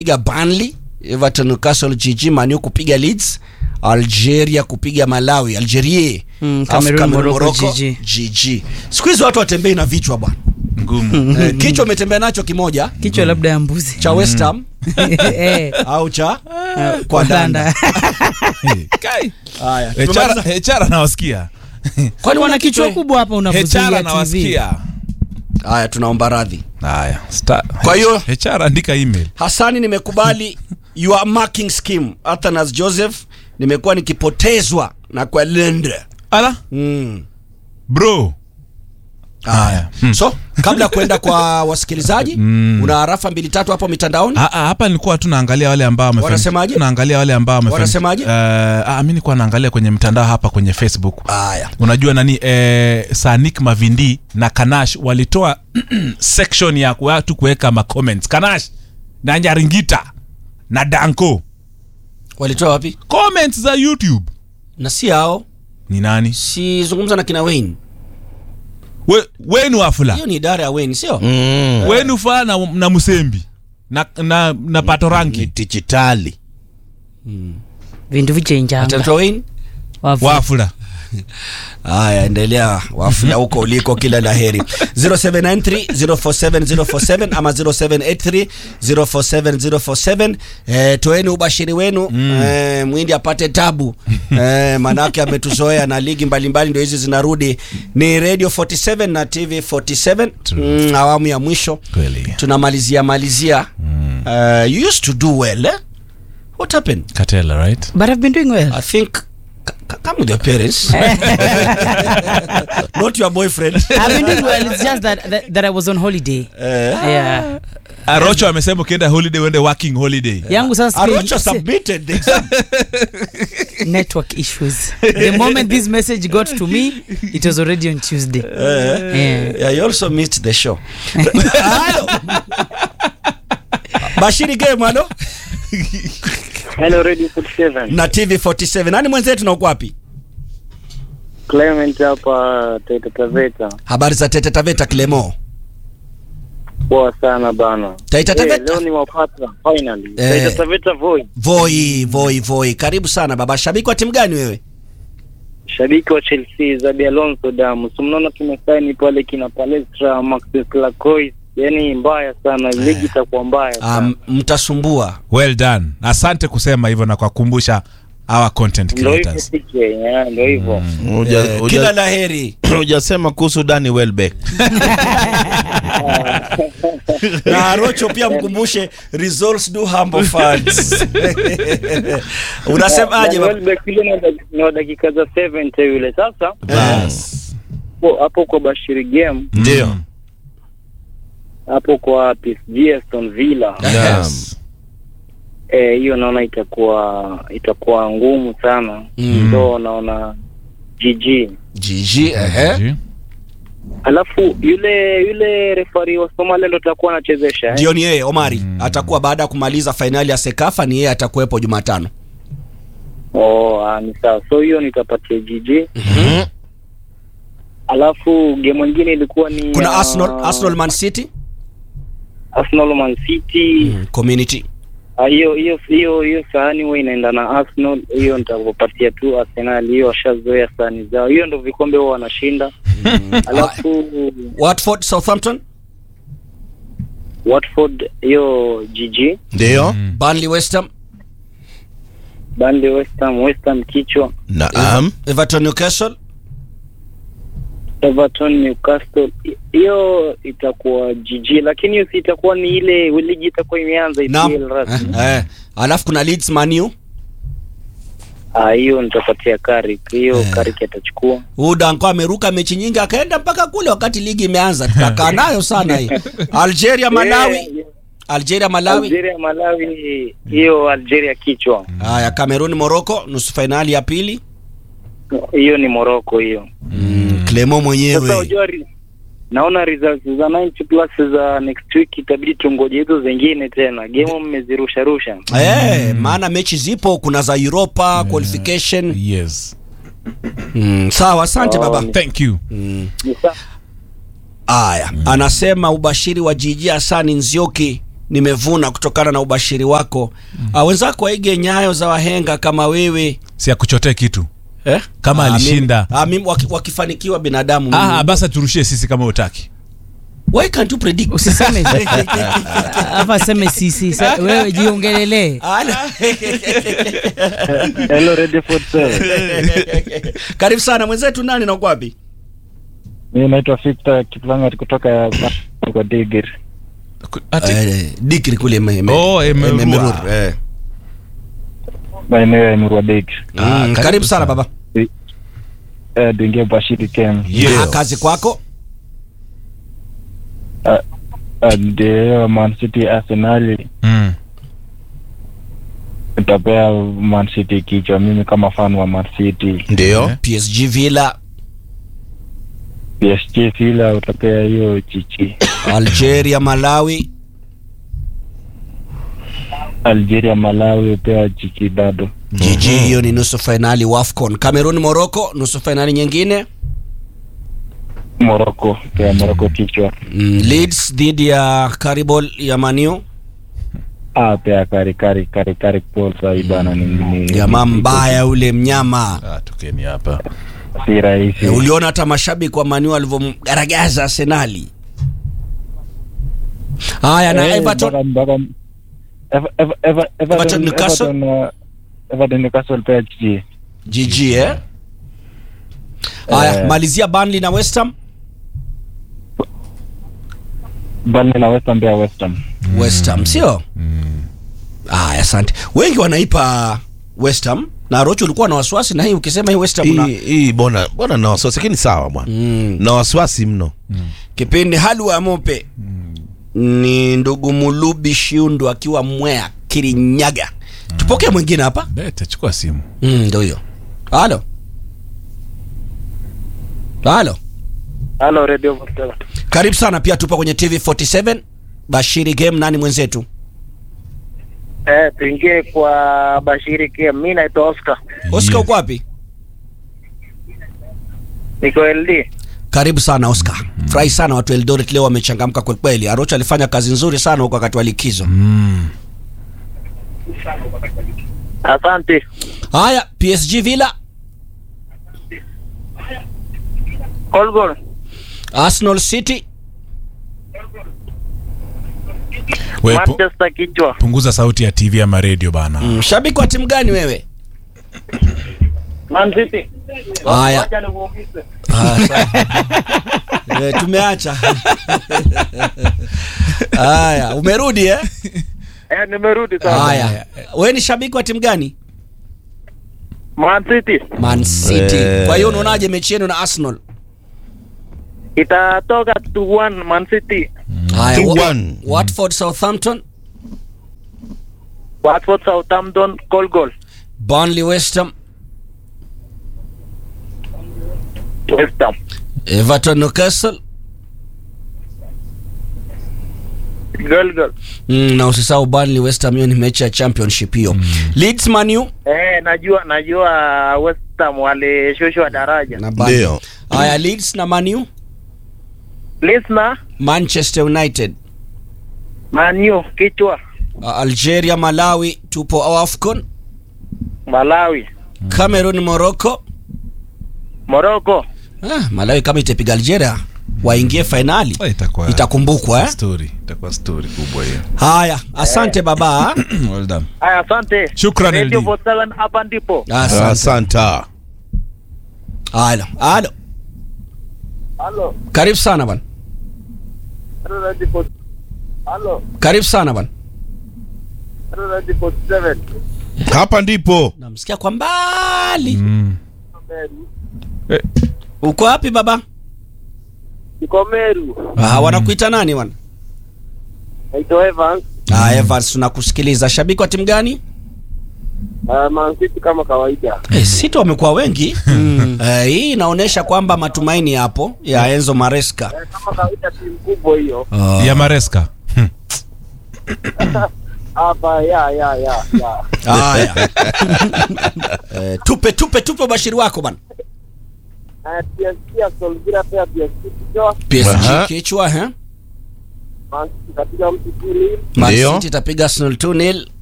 kupiga Burnley, Everton, Newcastle, GG, Manu kupiga Leeds, Algeria kupiga Malawi, Algeria, Mm, alafu Cameroon, Morocco, Morocco, GG. GG. Siku hizi watu watembei na vichwa bwana. ngumu Eh, kichwa umetembea nacho kimoja kichwa labda ya mbuzi cha West Ham Eh, au cha eh, kwa danda. Kai. Haya. Hechara- tumemaliza- hechara nawasikia Kwani wana una kichwa kichwa? kubwa hapa hechara unavyozuia TV. nawasikia Haya, tunaomba radhi. haya sta- Kwa hiyo- hechara andika email Hasani, nimekubali your marking scheme. Athanas Joseph, nimekuwa nikipotezwa na kwa lende ala mm. bro haya Hmm. So kabla ya kuenda kwa wasikilizaji Mm. una harafa mbili tatu hapo mitandaoni. Ah, ah, hapa nilikuwa tu naangalia wale ambao wamefanikiwa. Wanasemaje? Tunaangalia wale ambao wamefanikiwa. Wanasemaje? Eh, ah, mimi nilikuwa naangalia kwenye mtandao hapa kwenye Facebook. Haya, Unajua nani eh, Sanik Mavindi na Kanash walitoa section ya watu kuweka ma comments. Kanash na Nyaringita na Danko. walitoa wapi? Comments za YouTube. Na si hao, Ni nani? si zungumza na kina Wayne. We, wenu afula. Hiyo ni idara ya Wayne, sio? Wenu fa na, na Musembi. Na na, na Patoranki. ni dijitali vindu vichenjanga Atatoa Wayne. Wavu. Wafula. Haya, endelea wafula huko uliko, kila la heri. 0793047047 ama 0783047047. Eh, toeni ubashiri wenu eh, mwindi apate tabu eh, manake ametuzoea na ligi mbalimbali ndio hizi zinarudi. Ni Radio 47 na TV 47 mm, awamu ya mwisho Kweli. tunamalizia malizia. Uh, you used to do well eh? What happened? Katela, right? but I've been doing well I think c- c- come with your parents, not your boyfriend. I've been doing well it's just that, that, that I was on holiday Eh, yeah Arocho amesema ukienda holiday uende working holiday. yangu sasa Arocho si- submitted the exam. network issues the moment this message got to me it was already on Tuesday yeah. Yeah, you also missed the show. Hello. Bashiri game halo Hello Radio 47. na TV 47. Nani mwenzetu na uko wapi? Clement hapa Taita Taveta. Habari za Tete Taveta Clemo. Poa sana bana. Taita Eh, Taveta. leo ni wapata finally. Eh. Taita Taveta Voi. Voi, voi, voi. Karibu sana baba. Shabiki wa timu gani wewe? Shabiki wa Chelsea Zabi Alonso damu. Si mnaona tumesaini pale kina Palestra, Maxis Lacois. Yaani mbaya sana. Ligi itakuwa mbaya sana. Um, mtasumbua. Well done. Asante kusema hivyo na kwa kukumbusha our content Ndio hivyo creators. PK, eh, ndio hivyo. Uja- Eh, uja- kila la heri. hujasema kuhusu Dani Welbeck na Arocho pia mkumbushe results do humble fans. Unasemaje Na baba? Welbeck yule ni wa dak- ni wa dakika za 70 yule. Sasa Bas. hapo- hapo kwa Bashiri game Ndio. Mm. hapo kwa PSG Aston Villa. Yes. Eh, hiyo naona itakuwa itakuwa ngumu sana Mm. ndo naona GG. GG ehe. Alafu yule yule refari wa Somalia ndo atakuwa anachezesha eh? Ndio ni yeye Omari atakuwa baada ya kumaliza fainali ya Sekafa, ni yeye atakuwepo Jumatano. Oh, ah, ni sawa. So hiyo nitapatia GG. Mhm. Alafu game nyingine ilikuwa ni Kuna ah, Arsenal, Arsenal Man City Arsenal Man City. community. Ah, hiyo hiyo hiyo hiyo sahani huwa inaenda na Arsenal. Hiyo nitakupatia tu Arsenal, hiyo washazoea sahani zao. Hiyo ndo vikombe huwa wanashinda. Alafu Watford Southampton, Watford hiyo GG. Ndio. Burnley West Ham, Burnley West Ham, West Ham kichwa. Naam. Everton Newcastle, Everton Newcastle I- hiyo itakuwa GG, lakini hiyo si itakuwa ni ile ligi itakuwa imeanza Naam. EPL rasmi. Eh, eh. Alafu kuna Leeds Man U. Ah, hiyo nitapatia Carrick, hiyo Eh. Carrick atachukua. Huyu Danko ameruka mechi nyingi akaenda mpaka kule wakati ligi imeanza. Tutakaa nayo sana hii. Algeria Malawi, Eh, Algeria Malawi. Algeria Malawi, hiyo Algeria kichwa. Haya, Cameroon Morocco nusu fainali ya pili. Hiyo ni Morocco hiyo. Mm, Clemo Sasa mwenyewe. unajua ri- naona results za 90 plus za next week itabidi tungoje hizo zingine tena. Game mmezirusha rusha. Eh, maana mechi zipo, kuna za Europa qualification. Yes. Mm, sawa, asante Oh, baba. ni- Thank you. Mm. Ni sa- Aya, anasema ubashiri wa Jiji Hasani Nzioki nimevuna kutokana na ubashiri wako mm. wenzako waige nyayo za wahenga kama wewe si akuchotee kitu eh? Kama Ah, alishinda. mimi- ah, mimi waki, wakifanikiwa binadamu mimi- ah, basi turushie sisi kama utaki why can't you predict usiseme hapa seme sisi sa- wewe jiongelelee Ala. Hello Radio 47. karibu sana mwenzetu nani na uko wapi Mimi naitwa Victor Kiplangat kutoka kwa Digir. Ku- ati- Eh, dikri kule me- me- Oh, Emerua. eh, Emerur, eh. Maeneo ya Murwa Digir. Mm, karibu, karibu sana sana. baba Eh, Duingia Bashiri Kem. Yeah. Ah, kazi kwako Ah, Ndio Man City Arsenal Mm. itapea Man City kichwa mimi kama fan wa Man City. Ndio. Eh. psg villa PSG Villa utapea hiyo chichi. algeria malawi Algeria Malawi upea chichi bado. jiji hiyo ni nusu fainali wafcon cameroon morocco nusu fainali nyingine Morocco pea Morocco kichwa. mm, leeds dhidi ya caribol ya maniu Ah, pea kari kari kari kari Paul sai bana ni ni jamaa mbaya ule mnyama Ah, tukeni hapa si rahisi. e, uliona hata mashabiki wa maniu walivyomgaragaza arsenali haya na Eh, everton mpaka- mpaka- Ever- Ever- Ever- Everton Newcastle? Everton, uh, Everton Newcastle pea chichi. gg eh haya Eh. malizia Burnley na west ham Burnley na West Ham pia West Ham. west ham sio haya asante wengi wanaipa west ham na rocho ulikuwa na wasiwasi na hii ukisema hii west ham una Hii hii bona bona na wasiwasi lakini sawa bwana. mm. Na wasiwasi mno. kipindi halwa ya mope ni ndugu mulubi shiundu akiwa mwea kirinyaga tupokee mwingine hapa bete chukua simu Mm, ndo hiyo halo halo Hello Radio 47. karibu sana pia tupo kwenye tv 47 bashiri game nani mwenzetu Eh, tuingie kwa Bashiri Kem. Mimi naitwa Oscar. oscar Yeah. uko wapi Niko LD. karibu sana oscar furahi sana watu eldoret leo wamechangamka kwelikweli arocho alifanya kazi nzuri sana huko wakati wa likizo mm. Asante. haya psg villa Call goal. arsenal city We, pu, Manchester kichwa. punguza sauti ya tv ama radio bana mm, shabiki wa timu gani wewe Man City. haya Wacha nimuulize. Ah, sawa. Eh, tumeacha haya umerudi eh? Eh, nimerudi sasa. haya we ni shabiki wa timu gani Man City man city Eh. kwa hiyo unaonaje mechi yenu na arsenal itatoka 2-1 Man City. haya wa- 2-1. watford southampton Watford Southampton call goal. burnley west ham West Ham. everton newcastle Goal goal. mm, na usisahau burnley west ham hiyo ni mechi ya championship hiyo leeds manu Eh, najua najua West Ham walishushwa daraja. na Burnley. Ndio. haya leeds na manu Listener, manchester united Man U kichwa. uh, algeria malawi tupo afcon Malawi. cameroon morocco Morocco. ah, malawi kama itapiga algeria waingie fainali Ah, itakuwa itakumbukwa eh? story itakuwa story kubwa hiyo haya asante baba well done Aya, asante. Shukran, Radio LD. 47 hapa ndipo. asante Asanta. halo halo Halo. karibu sana bwana Halo Radio 47. Halo. karibu sana bwana Halo Radio 47. Hapa ndipo. namsikia kwa mbali mm. eh, uko wapi baba Niko Meru. ah, wanakuita nani bwana Naitwa Evans. ah, evans tunakusikiliza shabiki wa timu gani Uh, Man City kama kawaida. eh, sito wamekuwa wengi eh, hii inaonyesha kwamba matumaini yapo ya enzo maresca Eh, kama kawaida timu kubwa hiyo. Ah. ya mareska Hmm. Hapa ya ya ya ya. haya eh, tupe tupe tupe ubashiri wako bwana Uh, PSG Aston Villa pia PSG kichwa. PSG Aha. kichwa eh? Man Ndio. City itapiga Arsenal 2-0